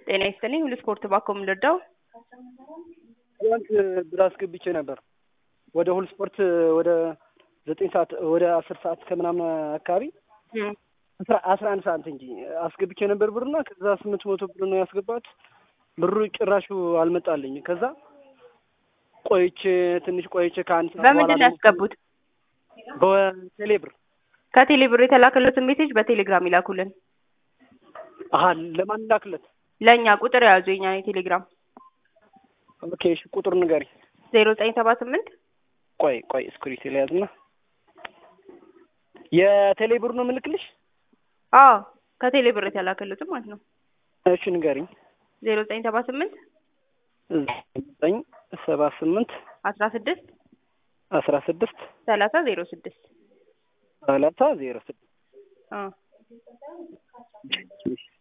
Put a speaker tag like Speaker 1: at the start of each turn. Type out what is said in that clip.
Speaker 1: ጤና ይስጥልኝ ሁሉ ስፖርት ባኮ የምንረዳው
Speaker 2: ትናንት ብር አስገብቼ ነበር ወደ ሁሉ ስፖርት ወደ ዘጠኝ ሰዓት ወደ አስር ሰዓት ከምናምን አካባቢ አስራ አስራ አንድ ሰዓት እንጂ አስገብቼ ነበር ብርና ከዛ ስምንት መቶ ብር ነው ያስገባት ብሩ ጭራሹ አልመጣልኝ። ከዛ ቆይቼ ትንሽ ቆይቼ ከአንድ ሰዓት
Speaker 1: በምንድን ነው
Speaker 2: በኋላ
Speaker 1: ያስገቡት?
Speaker 2: በቴሌ ብር
Speaker 1: ከቴሌ ብር የተላከለትን ሜሴጅ በቴሌግራም ይላኩልን።
Speaker 2: አሀ ለማን ላክለት?
Speaker 1: ለእኛ ቁጥር የያዙ የኛ የቴሌግራም
Speaker 2: ኦኬ እሺ ቁጥር ንገሪ።
Speaker 1: ዜሮ ዘጠኝ ሰባ ስምንት
Speaker 2: ቆይ ቆይ እስክሪፕት ልያዝና የቴሌ ብር ነው የምልክልሽ?
Speaker 1: አዎ ከቴሌ ብር የተላከለትን ማለት ነው።
Speaker 2: እሺ ንገሪኝ።
Speaker 1: ዜሮ ዘጠኝ ሰባ ስምንት
Speaker 2: ዘጠኝ ሰባ ስምንት
Speaker 1: አስራ ስድስት
Speaker 2: አስራ ስድስት
Speaker 1: ሰላሳ ዜሮ ስድስት
Speaker 2: ሰላሳ ዜሮ ስድስት
Speaker 1: አዎ